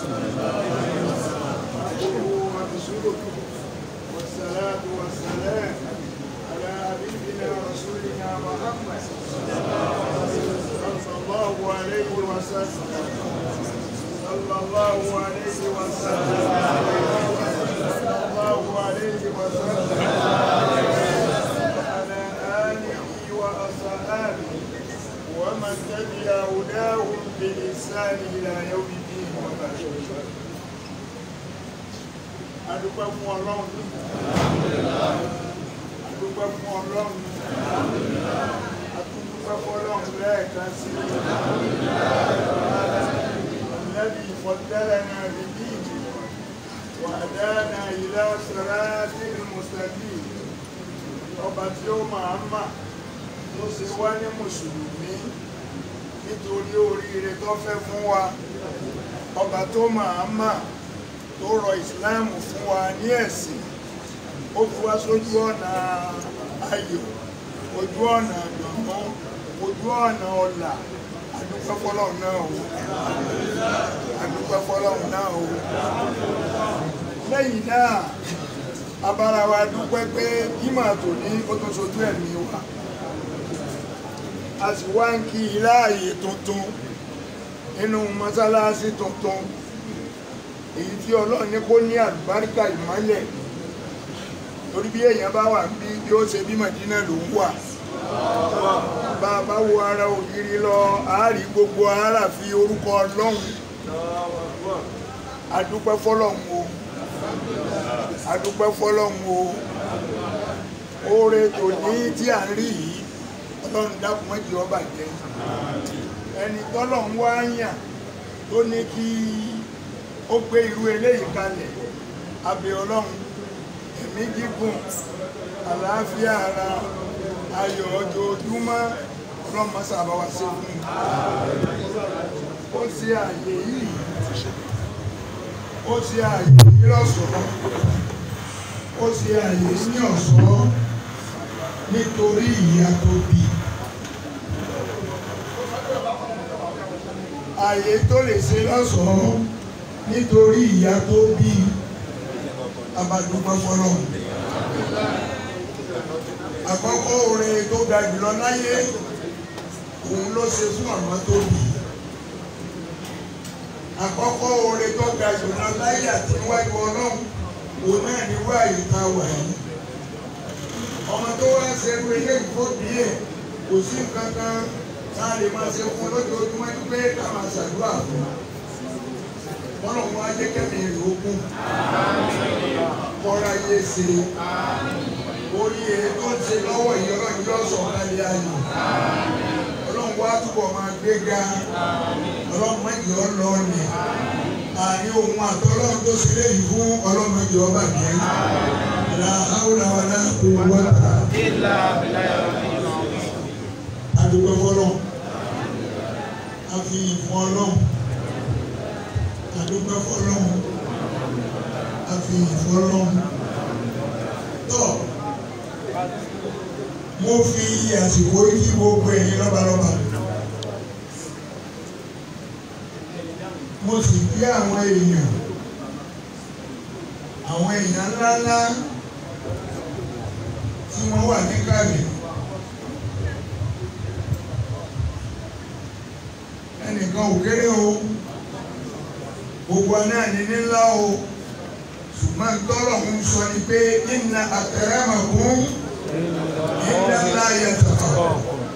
ورسوله والصلاة والسلام على حبيبنا رسولنا محمد صلى الله عليه وسلم صلى الله عليه وسلم صلى الله عليه وسلم وعلى آله وأصحابه ومن تبع هداهم بإحسان إلى يوم الدين وبعد adúpẹ́ fún ọlọ́run adúpẹ́ fún ọlọ́run atúndúpẹ́ fún ọlọ́run lẹ́ẹ̀kan sí الذي فضلنا بدينه وهدانا إلى صراط المستقيم ọba tí ó máa mà tó ṣe wá ní mùsùlùmí nítorí oríire tó fẹ́ fún wa ọba tó máa mà tó rọ ìsìláàmù fún wa ní ẹ̀sìn ó fi wá sójú ọ̀nà ayọ̀ ojú ọ̀nà àgbọ̀nmọ́ ojú ọ̀nà ọ̀là adúpẹ́ fọlọ́run náà o adúpẹ́ fọlọ́run náà o lẹ́yìn náà abára wa dúpẹ́ pé ìmọ̀ tòní ó tún sojú ẹ̀mí wa a sì wá ń kí i láàyè tuntun nínú mọ́sálásí tuntun èyí tí ọlọ́run ní kó ní àlùbáríkà ìmọ́lẹ̀ torí bí èèyàn bá wà bí bí ó ṣe bí Mẹ̀dínà ló ń wà bá a bá wo ara ògiri lọ àárí gbogbo ara fi orúkọ ọlọ́run adúpẹ́ fọlọ́run o adúpẹ́ fọlọ́run o oore tòní tí à ń rí yìí ọlọ́run dákun mọ́jì ọba jẹ́ ẹni tọ́lọ́run wá yàn tó ní kí ó gbé irú eléyìí kalẹ̀ abẹ́ ọlọ́run ẹ̀mí gígùn àlàáfíà ara ayọ̀ ojoojúmọ́ ọlọ́run máa sábà wá sí fún un ó ṣe àyè yìí ó ṣe àyè yìí lọ́sọ̀ọ́ ó ṣe àyè ní ọ̀ṣọ́ nítorí ìyá tó bí àyè tó lè ṣe lọ́sọ̀ọ́ nítorí ìyá tó bí abadúpẹ́ fọlọ́ àkọ́kọ́ orin tó ga jùlọ láyé òun ló ṣe fún àmọ́ tó bí àkọ́kọ́ orin tó ga jùlọ láyé àti níwájú ọlọ́run òun náà ní wáyé tá a wà yìí ọmọ tó wá ṣerú eléyìí tó bí ẹ̀ kò sí nǹkan kan tá a lè máa ṣe fún lójoojúmọ́ ní pé ká máa ṣàdúrà fún un ọlọ́run wá jẹ́ kẹ́mi rè ókun kọ́ra yé ṣe orí ẹ̀ tó ń ṣe lọ́wọ́ yìí ọlọ́run yóò sọ kálí ayò ọlọ́run wá túbọ̀ máa gbéga ọlọ́run mẹ́jọ lọ́ọ̀nì àárín ohun àtọ́lọ́run tó ṣe léyìí fún ọlọ́run mẹ́jọ bàjẹ́ la hawla wala quwwata adúgbò fọlọ́run a fi ìfún ọlọ́run àdúgbò fọlọ́run àfihàn fọlọ́run tọ́ mo fi àsìkò yí gbogbo ẹ̀yin lọ́balọ́ba mo sì kí àwọn èèyàn àwọn èèyàn ńláńlá tí wọ́n wà níkàlẹ̀ ẹnìkan ò kéré o gbogbo náà ní nílá o ṣùgbọ́n tọ́lọ̀ ń sọ ni pé inna akramakum inda Allahi yataqakum.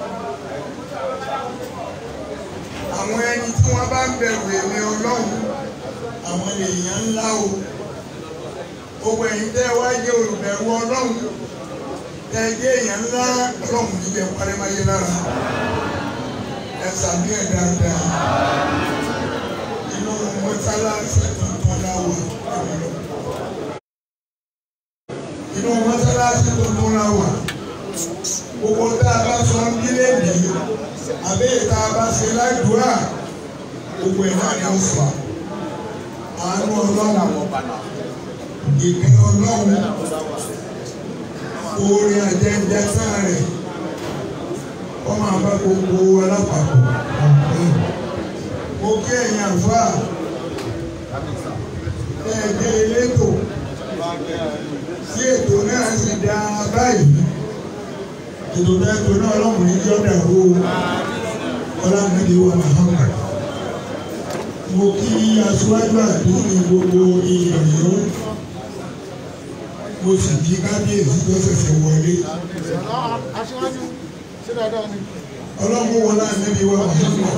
àwọn ẹni tí wọ́n bá ń bẹ̀rù èmi ọlọ́run àwọn èèyàn ńlá o gbogbo ẹ̀yin tẹ́ wá jẹ́ olùbẹ̀rù ọlọ́run tẹ́ jẹ́ èèyàn ńlá ọlọ́run níbẹ̀ parímáyé lára ẹ sàmì ẹ̀ dáadáa inú mọ́sálásí tuntun láwà inú mọ́sálásí tuntun láwà gbogbo tá a bá sọ ń kílé nìyí àbí ìta bá ṣe ládùúrà gbogbo ẹ̀ náà ni ó fà àánú ọlọ́run ìkẹ́ ọlọ́run orin àjẹjẹ sáà rẹ̀ wọ́n máa bá gbogbo alápapọ̀ mo kí ẹ̀yin àlùfáà ẹ̀ẹ́dẹ́ elétò tí ètò náà sì dá báyìí ètò tẹ́tò náà lọ́kùnrin jọ́ dàrú ọlọ́mọdé wa Muhammad mo kí aṣíwájú àdúgbò gbogbo ìyẹ̀wò mo sì kí kábíyèsí tó ṣẹ̀ṣẹ̀ wọlé aṣíwájú ṣé dáadáa ni. ọlọ́mọ wọn náà níbi wa Muhammad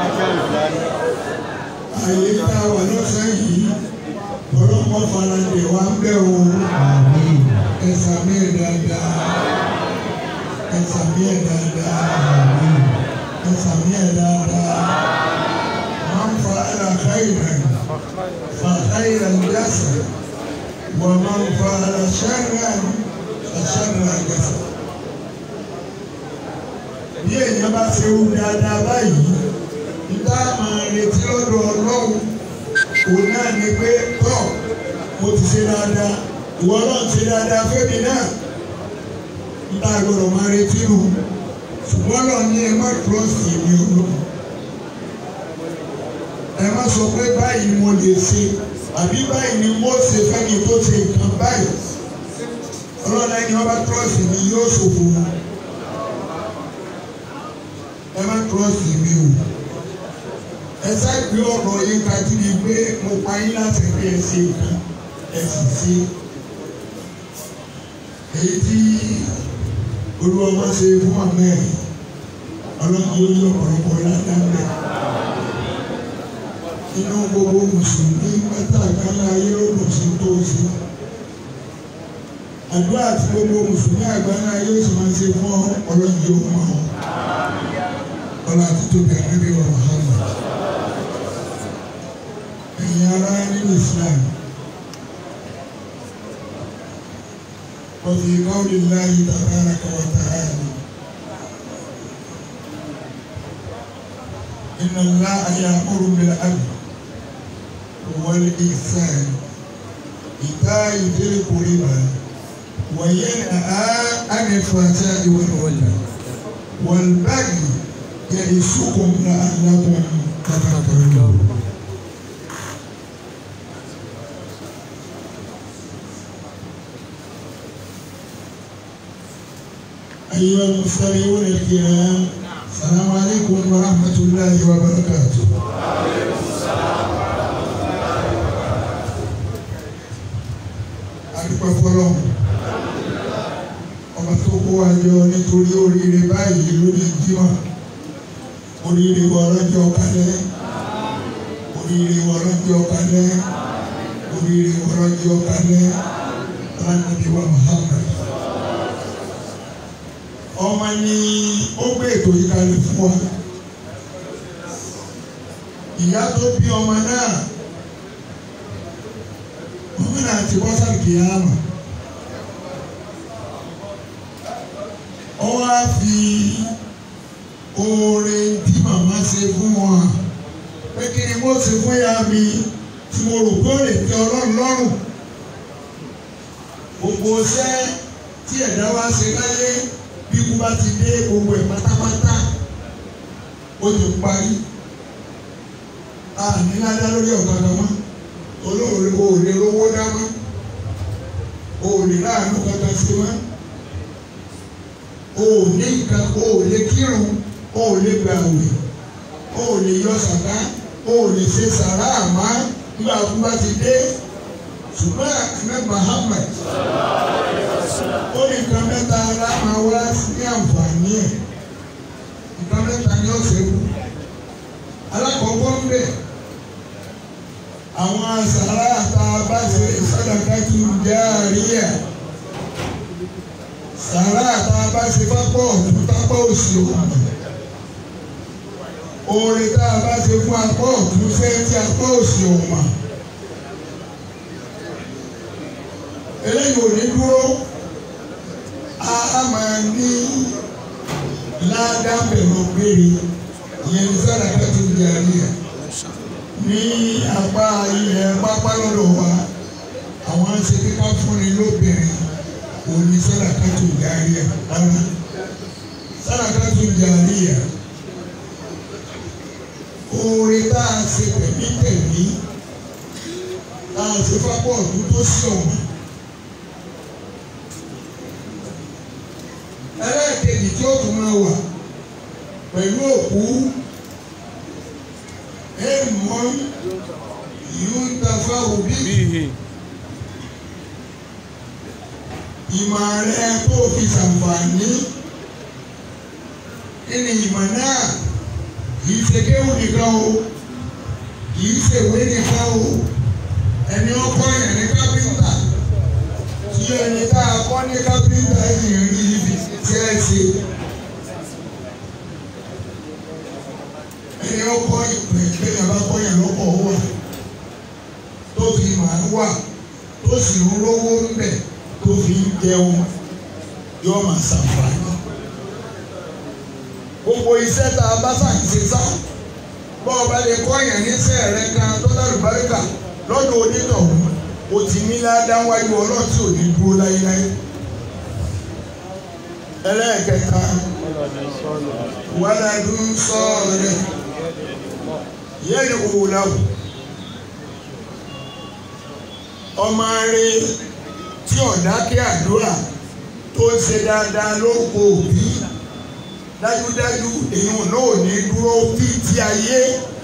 àyè tá a wà lọ́sẹ̀ yìí ọlọ́mọ faradé wa ń bẹ̀ o ẹ̀sà mi ẹ̀ dáadáa ẹ̀sà mi ẹ̀ dáadáa ẹ̀sà mi ẹ̀ dáadáa máa ń fa ẹ̀rà káyìrán fa káyìrán jásà wọ́n máa ń fa ẹ̀rà ṣẹ́rán ṣẹ́rán jásà bí èèyàn bá ṣe wù dáadáa báyìí níta máa retí lọ́dọ̀ ọlọ́run òun náà ni pé tọ́ mo ti ṣe dáadáa ìwọ náà ṣe dáadáa fẹ́mi náà níta gbọ́dọ̀ máa retí nù ṣùgbọ́n lọ ní ẹ má trọ́ọ̀sì mi ọlọ́run ẹ má sọ pé báyìí ni mo lè ṣe àbí báyìí ni mo ṣe fẹ́mi tó ṣe nǹkan báyìí ọlọ́run ẹni wọ́n bá trọ́ọ̀sì mi yóò ṣòfò wọn ẹ má trọ́ọ̀sì mi o ẹ sáàgbé ọ̀rọ̀ yín kájú ni pé mo pa yín láti rí ẹ ṣe nǹkan ẹ sì ṣe èyí tí olúwa wá ṣe fún àmẹ́rin ọlọ́run yóò yọ ọ̀pọ̀lọpọ̀ ládàá inú gbogbo mùsùlùmí pátá àgbáńlá ayé ló dùn sí tó sí àdúrà tí gbogbo mùsùlùmí àgbáńlá ayé ó sì máa ṣe fún ọlọ́run yóò mọ̀ ọ́ ọlá títóbi ànábì wa Muhammad ẹ̀yin ará nínú Islam وفي قول الله تبارك وتعالى إن الله يأمر بالعدل والإحسان إيتاء ذي القربى وينهى عن الفحشاء والمنكر والبغي يعظكم لعلكم تذكرون أيها المستمعون الكرام السلام عليكم ورحمة الله وبركاته adúpẹ́ fọlọ́run ọba tó kó wa jọ nítorí oríire báyìí lórí jímọ̀ oríire wa ọlọ́jọ́ kalẹ̀ oríire wa ọlọ́jọ́ kalẹ̀ oríire wa ọlọ́jọ́ kalẹ̀ alánàbí wa Muhammad ọmọ ni ó gbé ètò yìí kalẹ̀ fún wa ìyá tó bí ọmọ náà ọmọ náà ti bọ́ sàkè àmà ó wá fi oore tí màmá ṣe fún wọn pé kí ni mo ṣe fún ìyá mi tí mo rò pé ó lè tẹ́ ọlọ́run lọ́rùn gbogbo iṣẹ́ tí ẹ̀dá wa ṣe láyé bí ikú bá ti dé gbogbo ẹ̀ pátápátá ó ti parí a ní ládá lórí ọ̀kadà mọ́ olóòrè o ò lè rówó dá mọ́ o ò lè láàánú kankan sí mọ́ o ò ní nǹkan o ò lè kírun o ò lè gbàwé o ò lè yọ sàká o ò lè ṣe sàrà àmọ́ nígbà tó bá ti dé ṣùgbọ́n àmì Muhammad ó ní nǹkan mẹ́ta ara máa wá ní àǹfààní ẹ̀ nǹkan mẹ́ta ni ó ṣe kú alákọ̀ọ́kọ́ ń bẹ̀ àwọn sàrà àtà bá ṣe sàdákàtú járíyà sàrà àtà bá ṣe pápọ̀ ọ̀tún pápọ̀ òsì òkun oore tá a bá ṣe fún apọ̀ ọ̀tún fẹ́ tí apọ̀ òsì òkun eléyìí ò ní dúró a máa ní ládàbẹ̀rù gbére ìyẹn ní sàdákàtú járíyà ní apá ilẹ̀ pápá lọ́dọ̀ wa àwọn ṣe kíkà fúnni lóbìnrin òní sàdákàtú járíyà rárá sàdákàtú járíyà oore tá a ṣe tẹ̀mítẹ̀mí tá a ṣe fápọ̀ ọ̀dún tó sí ọ̀hún. ẹlẹ́ẹ̀kejì tí ó tún máa wà pẹ̀lú òkú èèmọ̀ yóò ń tafa òbí به ìmọ̀ rẹ tó fi ṣàǹfààní nínú ìmọ̀ náà kìí ṣe kéwù nìkan o kìí ṣe ìwé nìkan o ẹni ọkọ yẹn ní kápẹ́ńtà tí ẹni tá a kọ́ ní kápẹ́ńtà yìí rí ibi tí ẹ ṣe. ẹni ọkọ ìpè ìgbéyàwó bá kọ́ yẹn lọ́kọ̀ wà tó fi màá wà tó sì ń rówó ń bẹ̀ tó fi ń jẹun yóò máa ṣàǹfààní. gbogbo iṣẹ́ tá a bá ṣàǹṣe sá bọ́ ọba lè kọ́ yẹn níṣẹ́ rẹ kan tó lálùbáríkà lọ́dọ̀ onítọ̀hún o ti ní ládáwájú ọlọ́tí ò ní dúró láyéláyé. ẹlẹ́ẹ̀kẹta wàládùn sọ́ọ̀rẹ́ yẹ́nì òwúlàwù ọmọ rẹ tí ọ̀dákẹ́ àdúrà tó ń ṣe dáadáa ló kó òbí dájúdájú èèyàn náà ò ní dúró bí ti ayé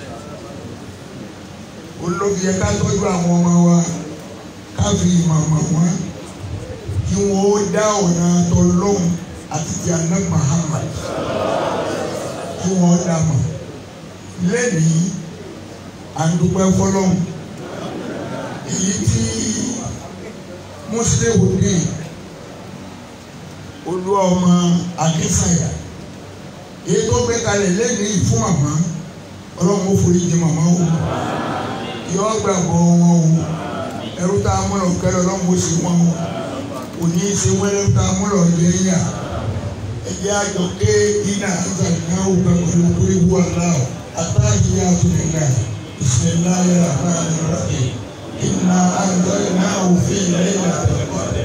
olóbi ẹ ká tọ́jú àwọn ọmọ wa ká fi ìmọ̀ mọ̀ wọ́n kí wọ́n ó dá ọ̀nà tọ́lọ́hún àti ti àná Muhammad kí wọ́n dá mọ̀ lẹ́nìí à ń dúpẹ́ fọlọ́hún èyí tí mùsùlùmí dé olú ọmọ akínsàyà èyí tó gbé kalẹ̀ lẹ́nìí fún màmá ọlọ́run ó forí jì màmá o yọ gbàgbọ́ wọn o ẹrú tá a múlò kẹlẹ́ ọlọ́run ó sì wọn o òní ṣe wẹ́rẹ́ tá a múlò yẹ yà ẹ̀yẹ àjọ ké iná àzàdìnáwó pẹ̀lú orí wà láò àtàkìyà tó lè ga bisimilayi rahman rahim inna anzalnahu fi laylatil qadr.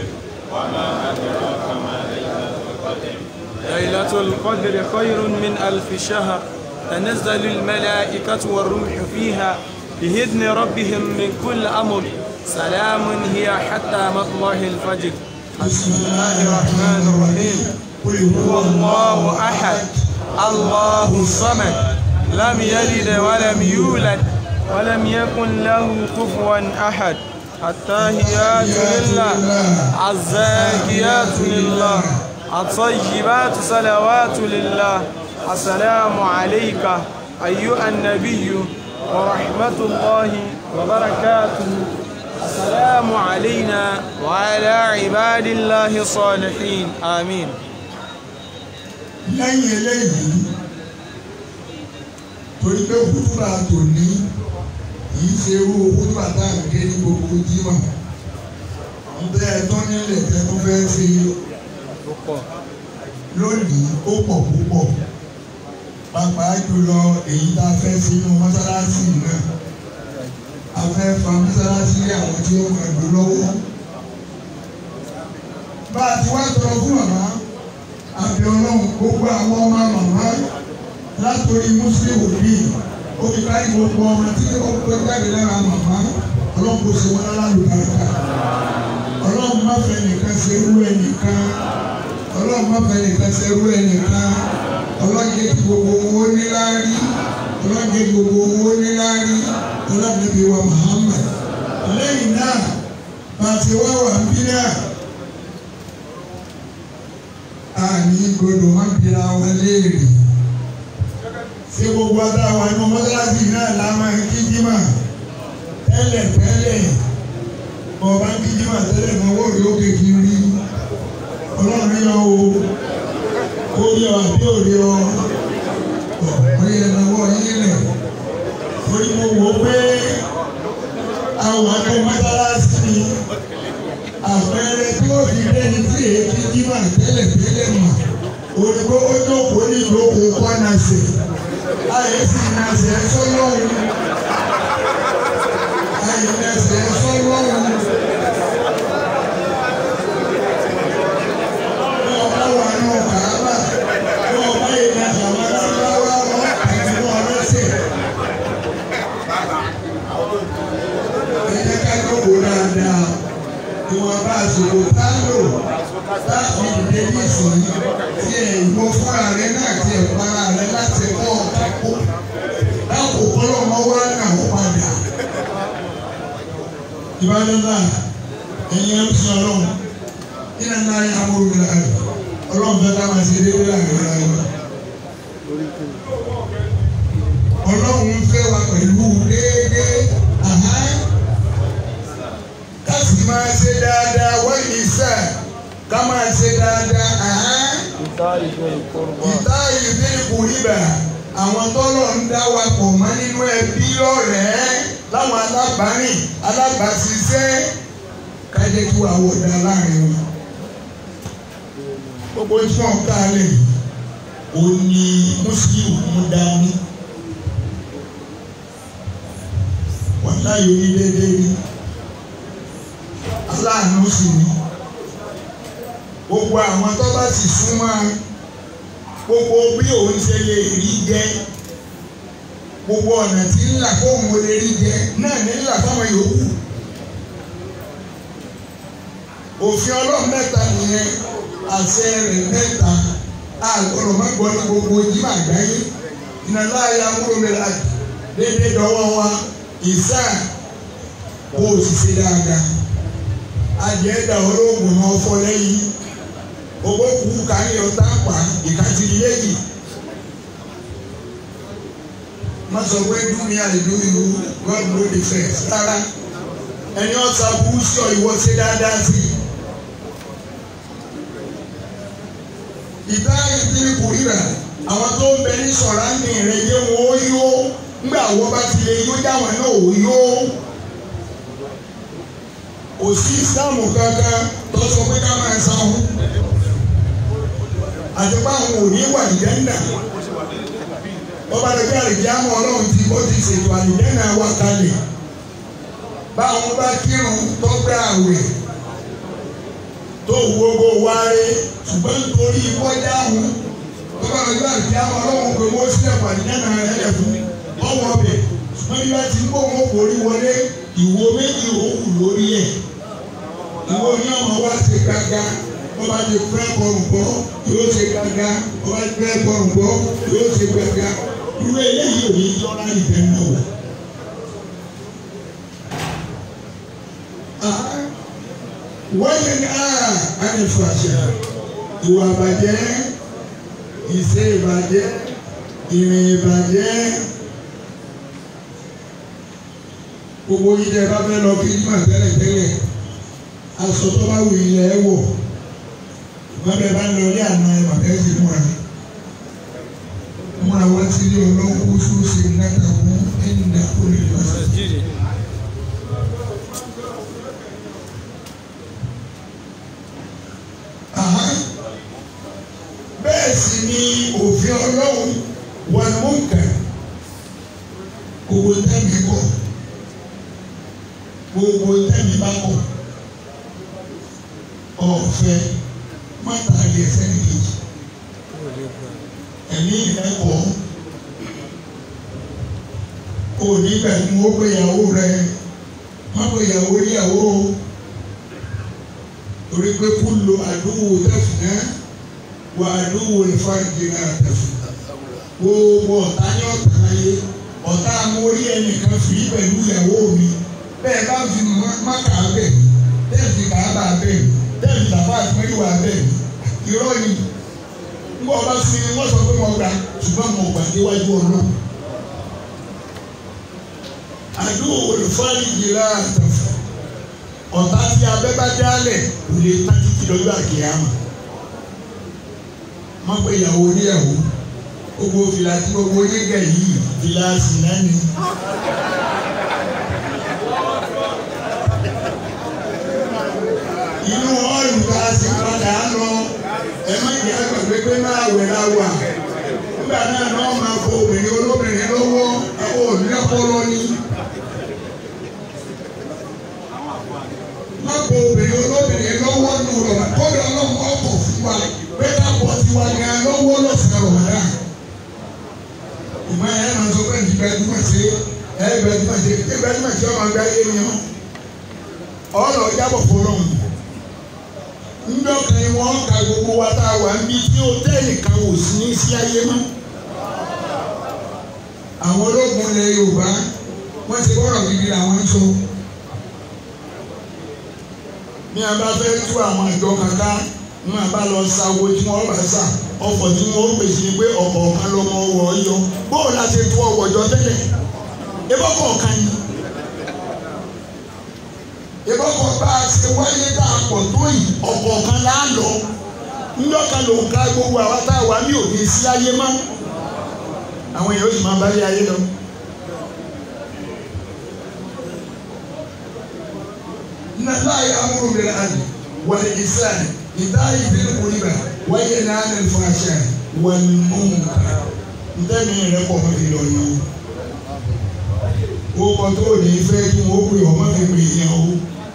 ليلة القدر خير من ألف شهر تنزل الملائكة والروح فيها بإذن ربهم من كل أمر سلام هي حتى مطلع الفجر بسم الله الرحمن الرحيم قل هو الله أحد الله الصمد لم يلد ولم يولد ولم يكن له كفوا أحد التاهيات لله الزاكيات لله الطيبات صلوات لله السلام عليك أيها النبي ورحمة الله وبركاته السلام علينا وعلى عباد الله الصالحين آمين lẹ́yìn eléyìí torí pé kútùbà tòní kìí ṣe irú kútùbà tá à ń ké ní gbogbo jímà ǹtẹ́ ẹ̀tọ́ nílẹ̀ tẹ́tún fẹ́ ṣe lónìí ó pọ̀ púpọ̀ pàápàá jùlọ èyí tá a fẹ́ ṣe nínú mọ́sálásí náà a fẹ́ fa mọ́sálásí lé àwọn tí ó máa lò lọ́wọ́ bá a ti wá tọrọ fún màmá àbí ọlọ́run gbogbo àwọn ọmọ màmá látòrí mùsùlùmí bíi ó fi kárí gbogbo ọmọ tí ó pé jáde lára màmá ọlọ́run kò ṣe wọn lálùbáríkà ọlọ́run má fẹ́ nìkan ṣe irú ẹnìkan ọlọ́run má fẹ́ nìkan ṣe irú ẹnìkan ọlọ́run jẹ́ kí gbogbo wọn ó níláárí ọlọ́run jẹ́ kí gbogbo wọn ó níláárí ọlọ́run níbi wa Muhammad lẹ́yìn náà bàtí wá wà ń bí náà àní gbọdọ̀ má bira wọn léèrè ṣé gbogbo adáwa inú mọ́sálásí náà la máa ń kí jímà tẹ́lẹ̀ tẹ́lẹ̀ ọba ń kí jímà tẹ́lẹ̀ náà wọ́n rí òkè kí n rí ọlọ́run rí ọ o ó rí ọ àbí ò rí ọ ọ̀pọ̀ yẹn náwó yín lẹ̀ torí mo wò ó pé àwọn akẹ́ mọ́sálásí ni àpẹẹrẹ tí ó fi lẹ́ni tí èyí jímà tẹ́lẹ̀ tẹ́lẹ̀ mà òyìnbó ó jókòó ní ìjókòó kọ́nàṣe ayé sì nàṣẹ sọ́lọ́hún ayé nàṣẹ sọ́lọ́hún. Bí ọba wà nù kàábà bí ọba yìí nàṣẹ àwọn aláwọ̀ wọn kàdé àsìkò tá a lò láti ìdílé ní ìsòyí tí ẹ̀ ìwọ fúnra rẹ náà ti ẹ̀ para rẹ láti kọ́ ọ̀kẹ́kọ́ lákòókò lọ́mọ wá náà ó padà. ìbádọ́lá ẹ̀yin ẹ̀ ń sọ ọlọ́run nínú náà yà á múlò láàyè ọlọ́run fẹ́ ká máa ṣe déédéé láàrin láàyè. ọlọ́run fẹ́ wa pẹ̀lú déédéé àhán ká sì máa ṣe dáadáa wọ́n ní sẹ́ ká máa ṣe dáadáa àhán ìta ìbí ìkùrìbà àwọn tọ́lọ̀ ń dá wa pọ̀ mọ́ nínú ẹbí ọ̀rẹ́ láwọn alábàárìn alábàáṣiṣẹ́ ká jẹ́ kí wàá wọ̀ dá láàrin wọn. gbogbo tí wọ́n ká lẹ̀ ò ní mùsùlùmí mú dání. wọ́n láyé onídéédéé ni aláàánú sì ni gbogbo àwọn tó bá sì súnmọ́ gbogbo bí òun ṣe lè rí jẹ gbogbo ọ̀nà tí ń là kó òun lè rí jẹ náà ní là fáwọn yòókù òfin ọlọ́run mẹ́ta nìyẹn àṣẹ rẹ̀ mẹ́ta àgbọ̀rọ̀ má gbọ́ ní gbogbo jimá àgbáyé ìnáwó ayé amúlòmílà déédéé dọ́wọ́ wa ìsá kó o sì ṣe dáadáa àjẹ́dà olóògùn náà fọ́ lẹ́yìn owó kú káyọ̀ ọ̀tá pa ìkàtìrì méjì má sọ pé dúnmí àìdú ìlú God no dey first rárá ẹni ọ̀sà burú sí ọ ìwọ ṣe dáadáa sí i. ìdá ìdílé kò ríra àwọn tó ń bẹ ní sọ̀rọ̀ ní rẹ̀ yé wọn ó yó ńgbà wọ́n bá ti lè yó dáwọn náà ó yó kò sí ìsìlámù kankan tó sọ pé ká máa sanwó àti pé àwọn ò ní wà ìjẹ́ndà ọba lọ́jọ́ àlejò àmọ́ ọlọ́run ti bó ti ṣètò àlìjẹ́nà wa kalẹ̀ báwọn bá kírun tó gbé àwẹ̀ tó gbogbo wáre ṣùgbọ́n nítorí ìwọ́jà àwọn ọba lọ́jọ́ àlejò àmọ́ ọlọ́run pé wọ́n sílẹ̀ pàdínẹ́nà rẹ̀ fún ọwọ́ ọbẹ̀ ṣùgbọ́n bí wọ́n ti ń bọ̀ wọ́n borí wọlé ìwo méjì òwú lórí ẹ̀ ìwo ní ọmọ wa ṣe gbàgbà wọ́n bá ti fẹ́ bọ̀rùn bọ́ yóò ṣe gbàgbà wọ́n bá ti fẹ́ bọ̀rùn bọ́ yóò ṣe gbàgbà irú eléyìí ò ní yọra ìfẹ́ náà wò. wọ́n yẹn ní ara ànífàṣẹ ìwà àbàjẹ́ ìṣe ìbàjẹ́ ìrìn ìbàjẹ́ gbogbo yìí tẹ bá fẹ́ lọ kí ní mà tẹ́lẹ̀ tẹ́lẹ̀ aṣọ tó bá wù ilẹ̀ ẹ wọ̀ wọ́n bẹ bá lọ ilé àná ẹ mà tẹ́sí múra múra wá sí ilé ọlọ́wọ́ sósì náà fún ẹ̀yìnà olè lọ́sẹ̀. bẹ́ẹ̀ sì ni òfin ọlọ́run wọn mú nǹkan gbogbo tẹ́mi kọ̀ gbogbo tẹ́mi bá kọ̀ ọ̀fẹ́ mọ́tàlì ẹsẹ̀ nìkejì ẹ̀mí ìrẹ́kọ̀ òní pẹ̀lú ó pé ìyàwó rẹ má pé ìyàwó níyàwó torí pé kú lo àdúgbò tẹ̀fùnà wà àdúgbò ìfọ̀rìjì náà tẹ̀fùnà gbogbo ọ̀tá ní ọ̀tá láyé ọ̀tá amórí ẹnìkan fi pẹ̀lú ìyàwó mi bẹ́ẹ̀ bá fi máka bẹ́ẹ̀ bẹ́ẹ̀ fi kàába bẹ́ẹ̀ bẹ́ẹ̀ fi tàfà àtúmọ̀lìwà bẹ́ẹ̀ irọ́ ni nígbà ọba sí ni wọ́n sọ pé mo gbà ṣùgbọ́n mo gbà níwájú ọ̀nà. àdúgbò olùfọ́nìyí lára tẹ̀fọ́ ọ̀tá tí abẹ́ bá dálẹ̀ kò lè tá títí lọ́jọ́ àkèyàmà má pé ìyàwó oníyàwó gbogbo fìlà tí gbogbo onígẹ̀ yìí fìlà sì náà ni. inú ọ̀rùn ká sí padà lọ ẹ má jẹ́ àgbàgbé pé máa wẹ̀ la wà nígbà náà náà máa fọ obìnrin olóbìnrin lọ́wọ́ àwọn òní ọpọlọ ní. má fọ obìnrin olóbìnrin lọ́wọ́ nù rọ̀ kódà ọlọ́mọ ọkọ̀ fún wa pé ká pọ̀ sí wa ní alọ́wọ́ lọ́sàn-án rọ̀ wá. ìmọ̀ ẹ̀ máa sọ pé ìgbàdúmọ̀ sí ẹ̀ gbàdúmọ̀ sí ẹ̀ gbàdúmọ̀ sí ọmọ àgbáyé ni ọ́ ọ̀rọ̀ jábọ̀ fọlọ́hún ńdọ́kan ni wọ́n ka gbogbo wa tá a wà ń bí tí hòtẹ́ẹ̀lì kan ò sí ní sí ayé mọ́. àwọn ológun ilẹ̀ Yorùbá wọ́n ti bọ́rọ̀ gidi làwọn ń sọ. ní a bá fẹ́ tú àwọn ìjọ kankan ní a bá lọ sa owó tí wọ́n bá sà ọkọ̀ tí wọ́n pèsè ni pé ọkọ̀ kan lọ́mọ wọ̀ ọ́ yọ bóò la ṣe tú ọwọ́ jọ tẹ́lẹ̀ ebọ́kọ̀ kan yìí ìbọ̀kọ̀ bá a ṣe wáyé tá a pọ̀ tó yìí ọ̀kọ̀ọ̀kan là á lọ ńlọ́kan ló ń ka gbogbo àwa tá a wà ní òde sí ayé má àwọn èèyàn ó sì máa bá lé ayé lọ. nàlá yà amúrò mi àná wàlẹ̀ ìsàn ìdá ìdílé kúrìbà wáyé náà ní fàṣà wàlẹ̀ mọ́mùkà ntẹ́mi rẹ̀ kọ̀ mọ́ fi lọ yẹn o ó kọ́ tó ní fẹ́ kí wọ́n pè ọ́ má fi pè yẹn o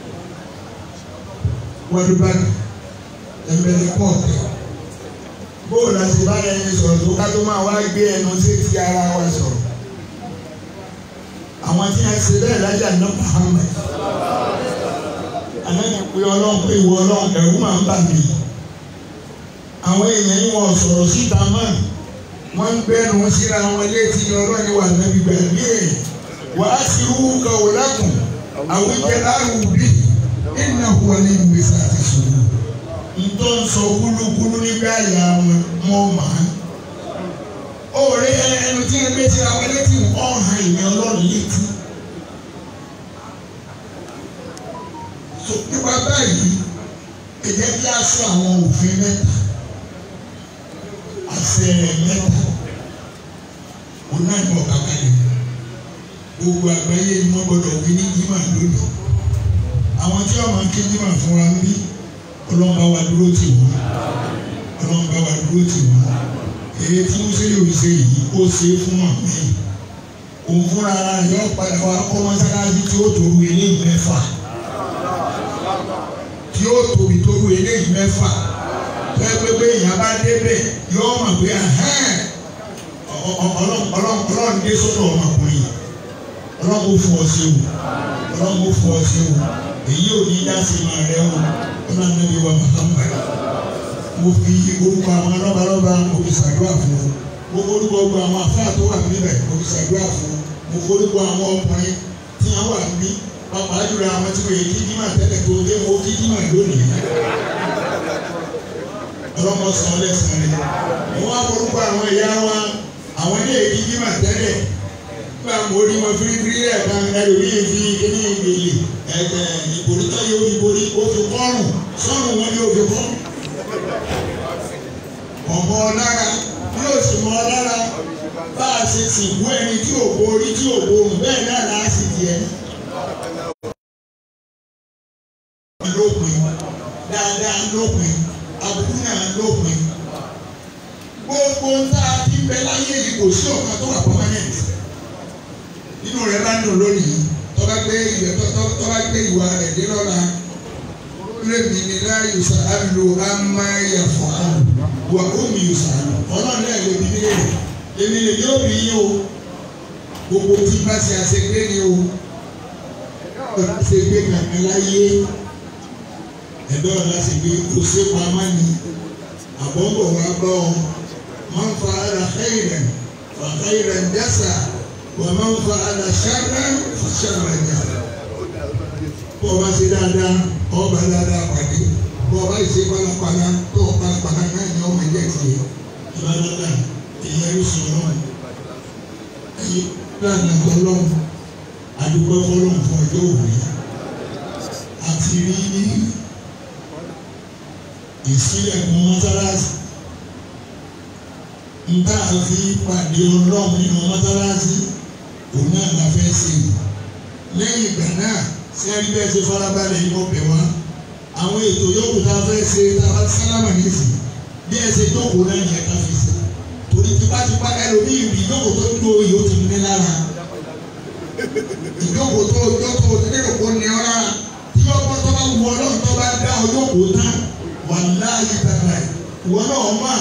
wọ́dúbánu ẹ̀mẹ́lẹ́ pọ̀ọ̀tẹ̀ bóòlù àti báyẹn ní sọ̀rọ̀ tó ká tó máa wá gbé ẹnu sí ti ara wa sọ̀rọ̀ àwọn tí a ṣe bẹ́ẹ̀ lájà ní Muhammad ànáni pé ọlọ́run pé ìwọ ọlọ́run ẹ̀rú máa ń bà mí àwọn èèyàn yìí wọ́n sọ̀rọ̀ síta mọ́ wọ́n ń gbẹ́nu síra wọn létí ọlọ́run ni wà nábì gbàgbé ẹ̀ wà á sì rú kàwé àwọn ìjẹ́lá rù bí ìnà wà ní ìgbésẹ̀ àti sùúrù ntọ́ ń sọ kúlúkúlú nígbà yà wọn mọ́ màá òòrè ẹnu tí wọn gbé sí àwọn létí ọ̀hán ìyẹn ọlọ́run létí. nípa báyìí ẹ jẹ́ kí a sọ àwọn òfin mẹ́ta àṣẹ mẹ́ta òun náà ní ọ̀gá kalẹ̀ gbogbo àgbáyé ni wọ́n gbọ́dọ̀ wí ní jimá lónìí àwọn tí wọ́n máa ń ké jimá fún wa ń bí ọlọ́mọba wa dúró tì wọ́n ọlọ́mọba wa dúró tì wọ́n èyí tí wọ́n ṣe yóò ṣe yìí ó ṣe é fún wọn mí òun fúnra rẹ̀ yọ padà wá kọ́ mọ́sálásí tí ó tòru eléyìí mẹ́fà tí ó tóbi tóru eléyìí mẹ́fà pẹ́pẹ́pẹ́ èèyàn bá débẹ̀ yọ mọ̀ pé ọlọ́run dé sọ́dọ̀ ọmọkùnrin ọlọ́run ó fún ọ sí o ọlọ́run ó fún ọ sí o èyí ò ní dá sí máa rẹ o ọlọ́run níbi wa Muhammad mo fi orúkọ àwọn lọ́balọ́ba mo fi ṣàdúrà fún ọ mo forúkọ gbogbo àwọn afáà tó wà níbẹ̀ mo fi ṣàdúrà fún ọ mo forúkọ àwọn ọkùnrin tí wọ́n wà níbí pàpà jùlọ àwọn tí wọ́n yẹ kí dímà tẹ́lẹ̀ tó dé mo kí dímà lónìí ọlọ́mọ sàn lẹ́sàn rẹ̀ mo wá forúkọ àwọn ìyá wa àwọn ilé èkí dímà tẹ́lẹ̀ nígbà mo rí wọn firifiri rẹ̀ kan ẹlòmíì fi kíní ìgbèlè ẹ̀gbẹ́ ìbòrí tó yẹ ìbòrí ó fi kọ́rùn sọ́run wọn yóò fi kọ́rùn ọmọ ọlára yóò sì mọ ọlára bá a ṣe sìnkú ẹni tí ò borí tí ò borùn bẹ́ẹ̀ náà láà sì jẹ́ lópin dáadáa lópin àbùkù náà lópin gbogbo tá a ti bẹ láyé yìí kò sí ọ̀kan tó wà permanent inú rẹ̀ bá ń dùn lónìí tọ́ba gbé ìwé tọ́ba gbé ìwà rẹ̀ dé lọ́la lèmi ni láyò sàálù amáyà fọ́ọ̀lù wà ómi yóò sàálù ọlọ́run náà lè bí nílé èmi lè yóò bí yín o gbogbo tí bá ṣe àṣegbé ni o ọ̀la ṣe gbé kankan láyé ẹ̀dọ́ ọ̀la ṣe gbé kò ṣe pamọ́ ni àbọ̀bọ̀ wa bọ̀ ọ́ máa ń fa ara xeyìrẹ̀ fa xeyìrẹ̀ dẹ́sà wà máa ń fa ara ṣáná fa ṣáná dẹ́sà bọ́ ọba ṣe dáadáa ọba dáadáa pàdé bọ́ ọba ṣe pálapàla tó o pálapàla náà ni ọmọ ẹ̀jẹ̀ tiẹ̀ ìbádọ́dà ìyẹn ló sọ náà ẹ̀yìn lánàá tọ́lọ́mù adúgbò fọlọ́mù fún ọjọ́ òní àti rí ìsílẹ̀kùn mọ́sálásí nta àfi pàdé ọlọ́run nínú mọ́sálásí òun náà la fẹ́ ṣe lẹ́yìn ìgbà náà sẹ́rí bẹ́ẹ̀ ṣe farabalẹ̀ yìí wọ́n bẹ̀ wá àwọn ètò yòókù tá a fẹ́ ṣe tá a bá sálámà nìsí bí ẹ ṣe jókòó náà yẹ ká fi ṣe torí tipátipá ẹlòmíì rí jókòó tó dúró yìí ó ti ní lára ìjókòó tó jókòó tó lérò kó ní ọ́ lára tí ọkọ tó bá wù ọlọ́run tó bá dá ọ jókòó tán wà láàyè tàbí ìwọ náà ọmọ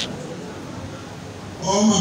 ọmọ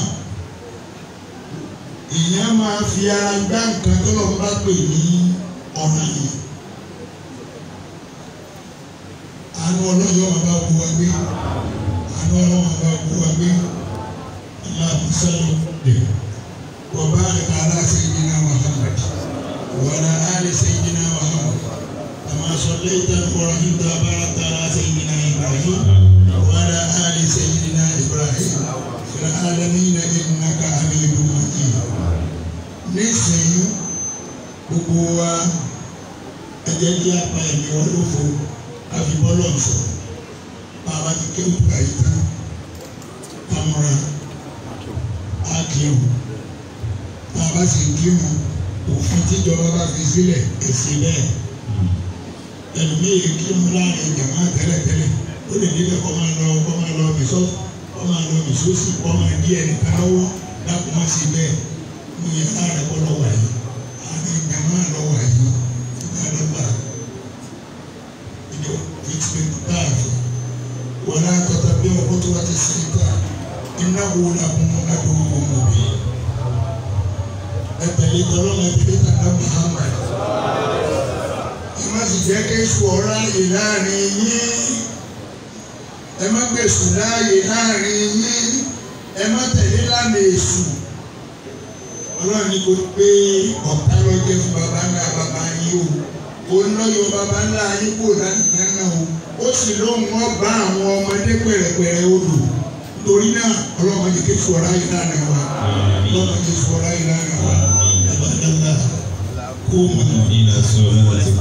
èèyàn máa fi ara gbá nǹkan tó lọ́n bá pè ní ọ̀nà yìí. àánú ọlọ́yọ̀ máa bá gbogbo wa gbé àánú ọlọ́yọ̀ máa bá gbogbo wa gbé aláàbò sẹ́yìn dè wọ́n bá rẹ̀ ká alá sayyidina Muhammad wàlá ali sayyidina Muhammad kama sallaita wa rahimta wa barakta ala sayyidina Ibrahim wàlá ali sayyidina Ibrahim fil alamina innaka hamidun majid nísìnyí gbogbo wa ẹ jẹ́ kí a pa ẹ̀mí wọn lófo a fi bọ́lọ̀ sọ bàbá ti kéwù ká yìí tán amúra á kírun bàbá sì ń kírun òfin tíjọba bá fi sílẹ̀ èsì bẹ́ẹ̀ ẹlòmíì kírun láàrin jàmá tẹ́lẹ̀tẹ́lẹ̀ ó lè níbẹ̀ kọ́ máa lọ kọ́ máa lọ mìsọ́ kọ́ máa lọ mìsọ́sì kọ́ máa di ẹnìkan lọ́wọ́ dákun má sí bẹ́ẹ̀ mo yẹ láàrin kọ́ lọ́wọ́ yìí àárín jàmá lọ́wọ́ yìí ìgbàlódà ìjọ fìtìmẹ̀tì báàfì wọlé akọta bí ọkọ tó wá ti sèé ta iná wo la kún adùn ọmọ bí ẹtẹlẹ tọlọ ma ẹtẹlẹ tàdá Muhammad ẹ má sì jẹ́ kí èṣù ọ̀rá yìí láàrin yín ẹ má gbèsù láàyè láàrin yín ẹ má tẹ̀lé lánàá èṣù ọlọ́run ní kò pé ọ̀tá lọ́jọ́ fún baba ńlá baba yín o òun lọ́yọ̀ baba ńlá yín kò láti dáná o ó sì lóun wọ́n bá àwọn ọmọdé pẹ̀rẹ̀pẹ̀rẹ̀ odò torí náà ọlọ́run ní kí fọ̀rọ̀ ayé lánàá wa ọlọ́run ní fọ̀rọ̀ ayé lánàá wa àbádọ́lá kó mọ̀ إلى صلاة